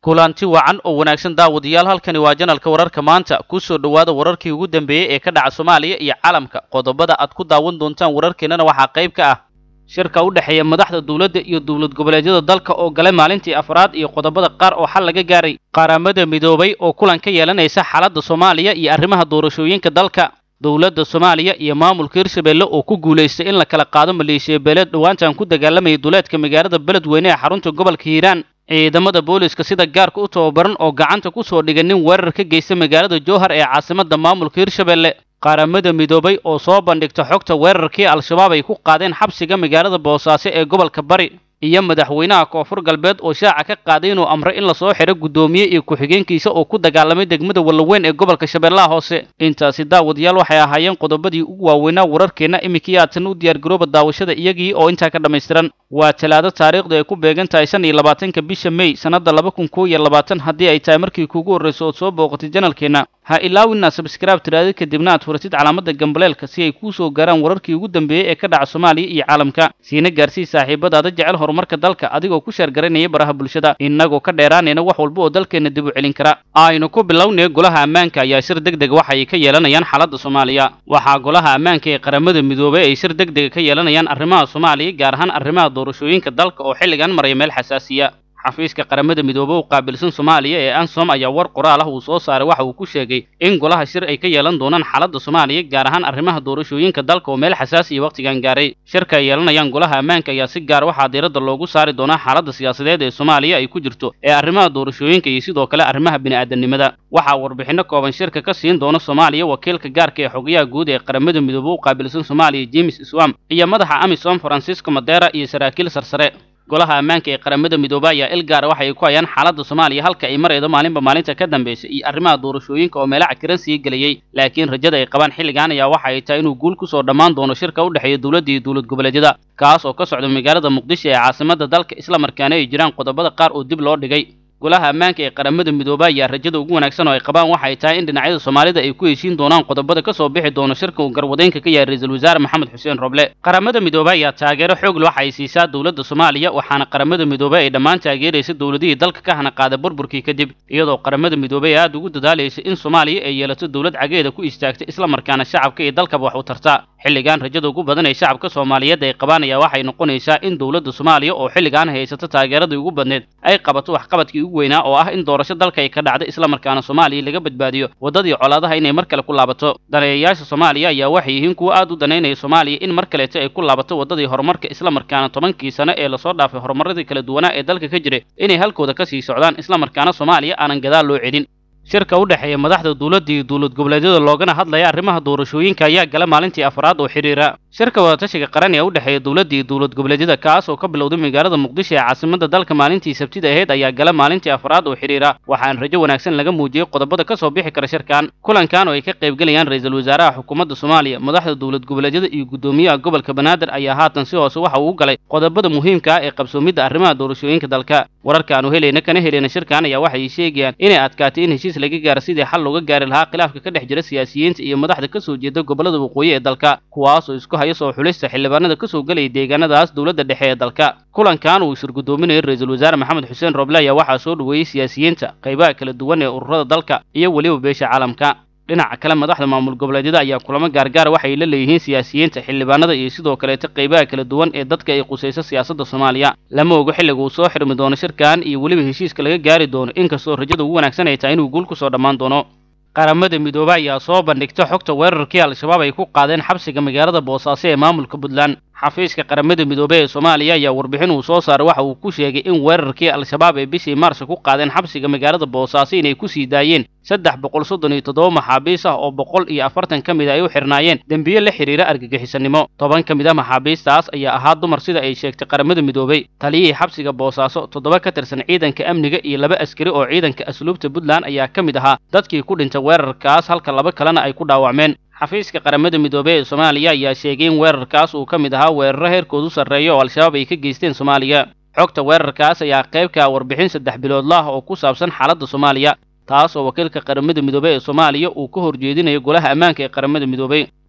kulanti wacan oo wanaagsan daawadayaal halkani waa janalka wararka maanta ku soo dhowaada wararkii ugu dambeeyey ee ka dhaca soomaaliya iyo caalamka qodobada aad ku daawan doontaan wararkeennana waxaa qayb ka ah shirka u dhexeeya madaxda dowladda iyo dowlad goboleedyada dalka oo galay maalintii afraad iyo qodobada qaar oo xal laga gaaray qaramada midoobay oo kulan ka yeelanaysa xaaladda soomaaliya iyo arrimaha doorashooyinka dalka dowladda soomaaliya iyo maamulka hirshabelle oo ku guulaystay in la kala qaado maleeshiya beeleed dhowaantan ku dagaalamayay duleedka magaalada beledweyne ee xarunta gobolka hiiraan ciidamada booliska sida gaarka u tababaran oo gacanta ku soo dhigay nin weerar ka geysta magaalada jowhar ee caasimadda maamulka hirshabelle qaramada midoobay oo soo bandhigta xogta weerarkii al-shabaab ay ku qaadeen xabsiga magaalada boosaaso ee gobolka bari iyo madaxweynaha koonfur galbeed oo shaaca ka qaaday inuu amray in lasoo xidho guddoomiye iyo ku-xigeenkiisa oo ku dagaalamay degmada wallaweyn ee gobolka shabeellaha hoose intaasi daawadayaal waxay ahaayeen qodobadii ugu waaweynaa wararkeenna iminkii aadsan u diyaargarooba daawashada iyagii oo intaa ka dhammaystiran waa talaado taariikhdu ay ku beegan tahay shan iyo labaatanka bisha mey sannadda laba kun koo iyo labaatan haddii ay tahay markii kuugu horrayso ood soo booqatay janalkeenna ha ilaawinaa sabskraib tiraada kadibna aad furatid calaamadda gambaleelka si ay kuu soo gaaraan wararkii ugu dambeeyey ee ka dhaca soomaaliya iyo caalamka siina gaarsii saaxiibadaada jecel horumarka dalka adigoo ku sheergaranaya baraha bulshada innagoo ka dheeraanayna wax walba oo dalkeenna dib u celin kara aynu ku bilownay golaha ammaanka ayaa shir deg deg waxa ay ka yeelanayaan xaaladda soomaaliya waxaa golaha ammaanka ee qaramada midoobay ay shir deg dega ka yeelanayaan arrimaha soomaaliya gaar ahaan arrimaha doorashooyinka dalka oo xilligan maraya meel xasaasiya xafiiska qaramada midoobe u qaabilsan soomaaliya ee ansom ayaa war qoraal ah uu soo saaray waxa uu ku sheegay in golaha shir ay ka yeelan doonaan xaaladda soomaaliya gaar ahaan arrimaha doorashooyinka dalka oo meel xasaasiya wakhtigan gaaray shirka ay yeelanayaan golaha ammaanka ayaa si gaar waxaa diiradda loogu saari doonaa xaaladda siyaasadeed ee soomaaliya ay ku jirto ee arrimaha doorashooyinka iyo sidoo kale arrimaha bini'aadanimada waxaa warbixinno kooban shirka ka siin doona soomaaliya wakiilka gaarka ee xogayaha guud ee qaramada midoobe u qaabilsan soomaaliya james iswam iyo madaxa amisom francisco madera iyo saraakiil sarsare golaha ammaanka ee qaramada midoobe ayaa il gaara waxay ku hayaan xaaladda soomaaliya halka ay maraydo maalinba maalinta ka dambaysa iyo arrimaha doorashooyinka oo meelo cakiran sii gelayey laakiin rajada ay qabaan xilligan ayaa waxa ay tahay inuu guul ku soo dhammaan doono shirka u dhexeeya dowladda iyo dowlad goboleedyada kaas oo ka socda magaalada muqdisho ee caasimadda dalka isla markaana ay jiraan qodobada qaar oo dib loo dhigay golaha ammaanka ee qaramada midoobe ayaa rajada ugu wanaagsan oo ay qabaan waxa ay tahay in dhinacyada soomaalida ay ku heshiin doonaan qodobada ka soo bixi doono shirka uu garwadeynka ka yahay ra-iisul wasaare maxamed xuseen roble qaramada midoobe ayaa taageero xoog waxa ay siisaa dowladda soomaaliya waxaana qaramada midoobe ay dhammaan taageeraysa dowladihii dalka ka hana qaada burburkii kadib iyadoo qaramada midoobe ay aada ugu dadaalaysa in soomaaliya ay yeelato dowlad cageeda ku istaagta isla markaana shacabka iyo dalkaba wax u tarta xilligan rajada ugu badan ee shacabka soomaaliyeed ay qabaan ayaa waxay noqonaysaa in dowladda soomaaliya oo xilligan haysato taageeradii ugu badneed ay qabato waxqabadkii ugu weynaa oo ah in doorasho dalka ay ka dhacda isla markaana soomaaliya laga badbaadiyo waddadii colaadaha inay mar kale ku laabato daneeyayaasha soomaaliya ayaa waxay yihiin kuwo aad u danaynaya soomaaliya in mar kaleeto ay ku laabato waddadii horumarka isla markaana tobankii sano ee lasoo dhaafay horumaradii kala duwanaa ee dalka ka jiray inay halkooda ka sii socdaan isla markaana soomaaliya aanan gadaal loo celin shirka u dhexeeya madaxda dowladda iyo dowlad goboleedyada loogana hadlaya arrimaha doorashooyinka ayaa gala maalintii afraad oo xidhiira shirka wadatashiga qaran ee u dhexeeya dowladda iyo dowlad goboleedyada kaas oo ka bilowday magaalada muqdisho ee caasimadda dalka maalintii sabtida ahayd ayaa gala maalintii afraad oo xidhiira waxaana rajo wanaagsan laga muujiyey qodobada ka soo bixi kara shirkan kulankan oo ay ka qaybgelayaan ra-iisul wasaaraha xukuumadda soomaaliya madaxda dowlad goboleedyada iyo guddoomiyaha gobolka banaadir ayaa haatan si hoose waxa uu u galay qodobada muhiimka ah ee qabsoomidda arrimaha doorashooyinka dalka wararka aanu helayna kana helayna shirkan ayaa waxay sheegayaan inay adkaatay in heshiis laga gaaro sidii xal looga gaari lahaa khilaafka ka dhex jira siyaasiyiinta iyo madaxda ka soo jeeda gobollada waqooyi ee dalka kuwaas oo isku haya soo xulista xildhibaanada ka soo gelaya deegaanadaas dowladda dhexe ee dalka kulankan uu shirgudoominayay ra-iisul wasaare maxamed xuseen roble ayaa waxaa soo dhoweeyey siyaasiyiinta qaybaha kala duwan ee ururada dalka iyo weliba beesha caalamka dhinaca kale madaxda maamul goboleedyada ayaa kulamo gaargaar waxay la leeyihiin siyaasiyiinta xildhibaanada iyo sidoo kaleeta qaybaha kala duwan ee dadka ay qusayso siyaasadda soomaaliya lama ogo xilliga uu soo xirmi doono shirkan iyo weliba heshiiska laga gaari doono inkastoo rajada ugu wanaagsan ay tahay inuu guul ku soo dhammaan doono qaramada midoobe ayaa soo bandhigta xogta weerarkii al-shabaab ay ku qaadeen xabsiga magaalada boosaaso ee maamulka puntland xafiiska qaramada midoobe ee soomaaliya ayaa warbixin uu soo saaray waxa uu ku sheegay in weerarkii al-shabaab ee bishii maarsa ku qaadeen xabsiga magaalada boosaaso inay ku sii daayeen saddex boqol soddon iyo toddoba maxaabiis ah oo boqol iyo afartan ka mid a ay u xirnaayeen dembiye la xidhiira argagixisanimo toban ka mid ah maxaabiistaas ayaa ahaa dumar sida ay sheegtay qaramada midoobey taliyihii xabsiga boosaaso toddoba ka tirsan ciidanka amniga iyo laba askari oo ciidanka asluubta puntland ayaa ka mid ahaa dadkii ku dhintay weerarkaas halka laba kalena ay ku dhaawacmeen xafiiska qaramada midoobey ee soomaaliya ayaa sheegay in weerarkaas uu ka mid ahaa weeraro heerkoodu sarreeya oo al-shabaab ay ka geysteen soomaaliya xogta weerarkaas ayaa qayb ka ah warbixin saddex biloodla ah oo ku saabsan xaaladda soomaaliya taas oo wakiilka qaramada midoobey ee soomaaliya uu ka horjeedinayo golaha ammaanka ee qaramada midoobey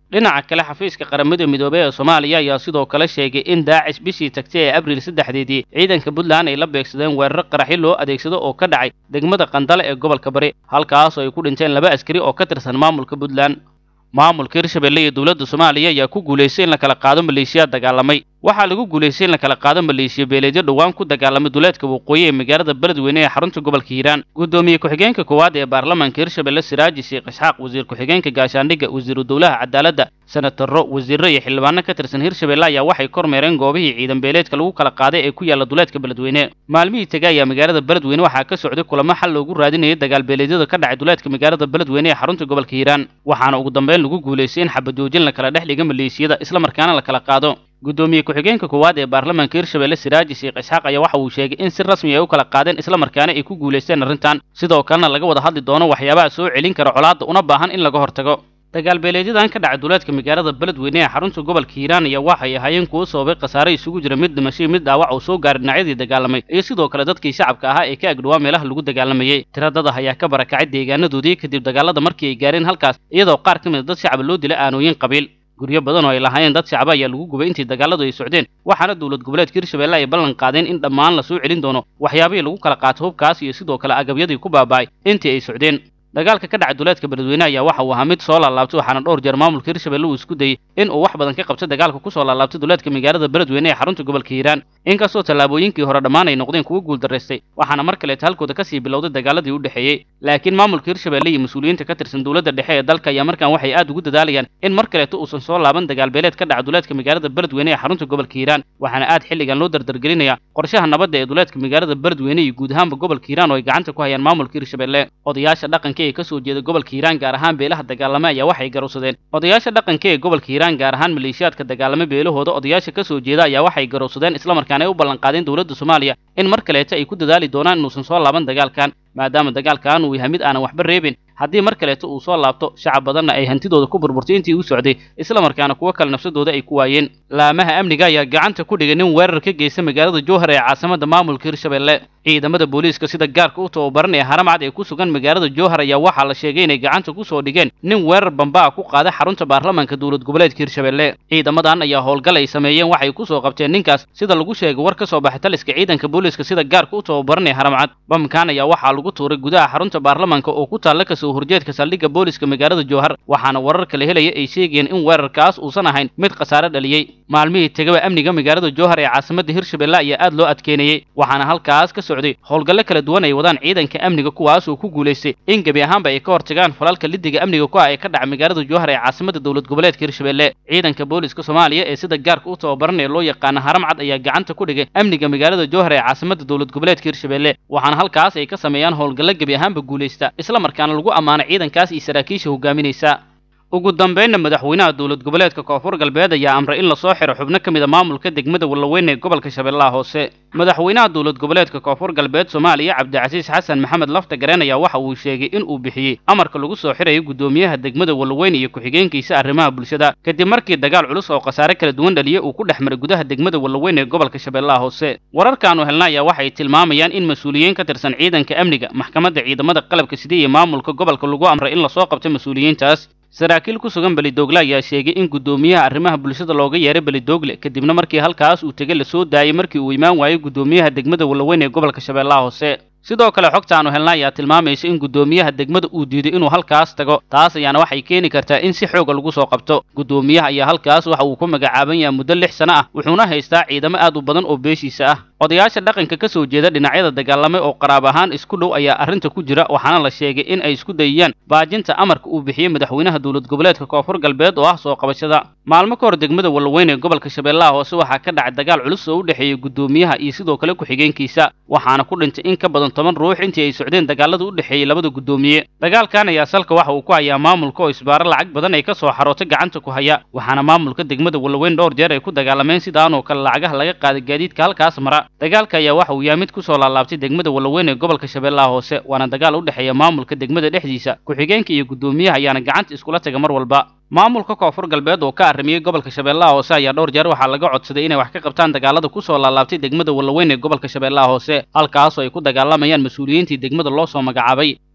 dhinaca kale xafiiska qaramada midoobey ee soomaaliya ayaa sidoo kale sheegay in daacish bishii tagtay ee abriil saddexdeedii ciidanka puntland ay la beegsadeen weeraro qaraxyo loo adeegsado oo ka dhacay degmada qandale ee gobolka bari halkaas oo ay ku dhinteen laba askari oo ka tirsan maamulka puntland maamulka hirshabelle iyo dowladda soomaaliya ayaa ku guulaystay in la kala qaado maleeshiyaad dagaalamay waxaa lagu guulaystay in la kala qaado maleeshiya beeleedyo dhowaan ku dagaalamay duleedka waqooyi ee magaalada beledweyne ee xarunta gobolka hiiraan guddoomiye ku-xigeenka koowaad ee baarlamaanka hirshabelle siraaji sheekh isxaaq wasiir ku-xigeenka gaashaandhigga wasiiru dowlaha cadaaladda senataro wasiirro iyo xildhibaano ka tirsan hirshabelle ayaa waxay kormeereen goobihii ciidan beeleedka lagu kala qaaday ee ku yaalla duleedka beledweyne maalmihii tegay ayaa magaalada beledweyne waxaa ka socday kulamo xal loogu raadinayay dagaal beeleedyada ka dhacay duleedka magaalada beledweyne ee xarunta gobolka hiiraan waxaana ugu dambeyn lagu guulaystay in xabajoojin la kala dhex dhiga maleeshiyada islamarkaana la kala qaado guddoomiye ku-xigeenka koowaad ee baarlamaanka hirshabelle siraaji sheekh isxaaq ayaa waxa uu sheegay in si rasmi ay u kala qaadeen islamarkaana ay ku guulaysteen arrintan sidoo kalena laga wada hadli doono waxyaabaha soo celin kara colaadda una baahan in laga hortago dagaal beeleedyadan ka dhacay duleedka magaalada beledweyne ee xarunta gobolka hiiraan ayaa waxay ahaayeen kuwo sababay khasaare isugu jira mid dhimashay mid dhaawac uu soo gaaray dhinacyadii dagaalamay iyo sidoo kale dadkii shacabka ahaa ee ka agdhowaa meelaha lagu dagaalamayey tiradada ayaa ka barakacay deegaanadoodii kadib dagaalada markii ay gaareen halkaas iyadoo qaar ka mid a dad shacaba loo dilay aanooyin qabiil guryo badan oo ay lahaayeen dad shacaba ayaa lagu gubay intii dagaaladu ay socdeen waxaana dowlad goboleedka hirshabelle ay ballan qaadeen in dhammaan la soo celin doono waxyaabihii lagu kala qaato hubkaas iyo sidoo kale agabyadii ku baaba'ay intii ay socdeen dagaalka ka dhacay duleedka beledweyne ayaa waxa uu ahaa mid soo laalaabtay waxaana dhowr jeer maamulka hirshabelle uu isku dayey in uu wax badan ka qabto dagaalka ku soo laalaabtay duleedka magaalada beledweyne ee xarunta gobolka hiiraan inkastoo tallaabooyinkii hore dhammaan ay noqdeen kuwo guuldaraystay waxaana mar kaleeta halkooda kasii bilowday dagaaladii u dhexeeyey laakiin maamulka hirshabelle iyo mas-uuliyiinta ka tirsan dowladda dhexe ee dalka ayaa markaan waxay aad ugu dadaalayaan in mar kaleeta uusan soo laaban dagaal beeleed ka dhaca duleedka magaalada beledweyne ee xarunta gobolka hiiraan waxaana aad xilligan loo dardargelinayaa qorshaha nabadda ee duleedka magaalada beledweyne iyo guud ahaanba gobolka hiiraan oo ay gacanta ku hayaan maamulka hirshabelle odayaasha dhaqanka ee kasoo jeeda gobolka hiiraan gaar ahaan beelaha dagaalame ayaa waxay garowsadeen odayaasha dhaqanka ee gobolka hiiraan gaar ahaan maleeshiyaadka dagaalame beelahooda odayaasha kasoo jeeda ayaa waxay garowsadeen islamarkaana ay u ballanqaadeen dowladda soomaaliya in mar kaleeta ay ku dadaali doonaan inuusan soo laaban dagaalkan maadaama dagaalkan uu yahay mid aanan waxba reebin haddii mar kaleeta uu soo laabto shacab badanna ay hantidooda ku burburtay intii u socday islamarkaana kuwo kale nafsadooda ay ku waayeen laamaha amniga ayaa gacanta ku dhigay nin weerar ka geysta magaalada jowhar ee caasimada maamulka hirshabelle ciidamada booliiska sida gaarka u tababaranaya haramcad ee ku sugan magaalada jowhar ayaa waxaa la sheegay inay gacanta ku soo dhigeen nin weerar bambaa ku qaaday xarunta baarlamaanka dowlad goboleedka hirshabelle ciidamadan ayaa howlgal ay sameeyeen waxay ku soo qabteen ninkaas sida lagu sheegay war ka soo baxay taliska ciidanka booliiska sida gaarka u tababaranaya haramcad bamkan ayaa waxaa lagu tuuray gudaha xarunta baarlamaanka oo ku taalla kasoo horjeedka saldhigga booliiska magaalada jowhar waxaana warar kala helaya ay sheegayeen in weerarkaas uusan ahayn mid khasaare dhaliyey maalmihii tegaba amniga magaalada jowhar ee caasimada hirshabelle ayaa aad loo adkeynayey waxaana halkaas ka socday howlgallo kala duwan ay wadaan ciidanka amniga kuwaas oo ku guulaystay in gebi ahaanba ay ka hortagaan falalka lidiga amniga ku ah ee ka dhaca magaalada jowhar ee caasimada dowlad goboleedka hirshabelle ciidanka booliiska soomaaliya ee sida gaarka u tababaran ee loo yaqaana haramcad ayaa gacanta ku dhigay amniga magaalada jowhar ee caasimada dowlad goboleedka hirshabelle waxaana halkaas ay ka sameeyaan howlgallo gebi ahaanba guulaysta islamarkaana lagu ammaano ciidankaas iyo saraakiisha hogaaminaysa ugu dambeynna madaxweynaha dowlad goboleedka koonfur galbeed ayaa amray in lasoo xiro xubno ka mid a maamulka degmada wallaweyn ee gobolka shabeellaha hoose madaxweynaha dowlad goboleedka koonfur galbeed soomaaliya cabdicasiis xasan maxamed lafta gareen ayaa waxa uu sheegay in uu bixiyey amarka lagu soo xirayo guddoomiyaha degmada wallaweyn iyo ku-xigeenkiisa arrimaha bulshada kadib markii dagaal culus oo khasaare kala duwan dhaliya uu ku dhex maray gudaha degmada wallaweyn ee gobolka shabeellaha hoose wararkaanu helna ayaa waxay tilmaamayaan in mas-uuliyiin ka tirsan ciidanka amniga maxkamadda ciidamada qalabka sida iyo maamulka gobolka lagu amray in lasoo qabtay mas-uuliyiintaas saraakiil ku sugan belidoogle ayaa sheegay in guddoomiyaha arrimaha bulshada looga yeeray belidoogle kadibna markii halkaas uu tegey lasoo daayey markii uu imaan waayey guddoomiyaha degmada wallaweyn ee gobolka shabeellaha hoose sidoo kale xogta aanu helna ayaa tilmaamaysa in guddoomiyaha degmada uu diiday inuu halkaas tago taas ayaana waxay keeni kartaa in si xooga lagu soo qabto guddoomiyaha ayaa halkaas waxa uu ku magacaaban yahay muddo lix sano ah wuxuuna haystaa ciidamo aad u badan oo beeshiisa ah odayaasha dhaqanka ka soo jeeda dhinacyada dagaalamay oo qaraab ahaan isku dhow ayaa arrinta ku jira waxaana la sheegay in ay isku dayayaan baajinta amarka uu bixiyey madaxweynaha dowlad goboleedka koonfur galbeed oo ah soo qabashada maalmo ka hor degmada wallaweyn ee gobolka shabeellaha hoose waxaa ka dhacay dagaal culus oo u dhexeeyey guddoomiyaha iyo sidoo kale ku-xigeenkiisa waxaana ku dhintay in ka badan toban ruux intii ay socdeen dagaalada u dhexeeyey labada guddoomiye dagaalkan ayaa salka waxa uu ku hayaa maamulka oo isbaaro lacag badan ay ka soo xarootay gacanta ku haya waxaana maamulka degmada wallaweyn dhowr jeer ay ku dagaalameen sidaanoo kale lacagaha laga qaaday gaadiidka halkaas mara dagaalka ayaa waxa uu yahay mid ku soo laalaabtay degmada wallaweyn ee gobolka shabeellaha hoose waana dagaal u dhexeeya maamulka degmada dhexdiisa ku-xigeenka iyo guddoomiyaha ayaana gacanta iskula taga mar walba maamulka koonfur galbeed oo ka arrimiyey gobolka shabeellaha hoose ayaa dhowr jeer waxaa laga codsaday inay wax ka qabtaan dagaalada ku soo laalaabtay degmada wallaweyn ee gobolka shabeellaha hoose halkaasoo ay ku dagaalamayaan mas-uuliyiintii degmada loo soo magacaabay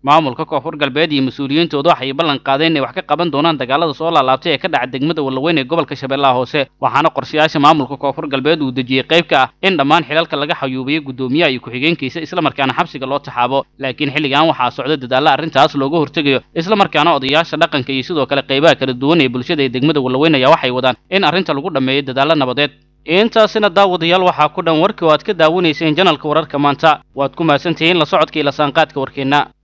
maamulka koonfur galbeed iyo mas-uuliyiintooda waxay ballan qaadeen inay wax ka qaban doonaan dagaalada soo laalaabtay ee ka dhaca degmada wallaweyn ee gobolka shabeellaha hoose waxaana qorshayaasha maamulka koonfur galbeed uu dejiyey qayb ka ah in dhammaan xilalka laga xayuubiyo guddoomiyaha iyo ku-xigeenkiisa islamarkaana xabsiga loo taxaabo laakiin xilligan waxaa socda dadaalla arrintaas looga hortegayo islamarkaana odayaasha dhaqanka iyo sidoo kale qaybaha kala duwan ee bulshada ee degmada wallaweyn ayaa waxay wadaan in arrinta lagu dhammeeyo dadaallo nabadeed intaasina daawadayaal waxaa ku dhan warkii oo aad ka daawanayseen janalka wararka maanta waad ku mahadsantihiin la socodka iyo lasaanqaadka warkeenna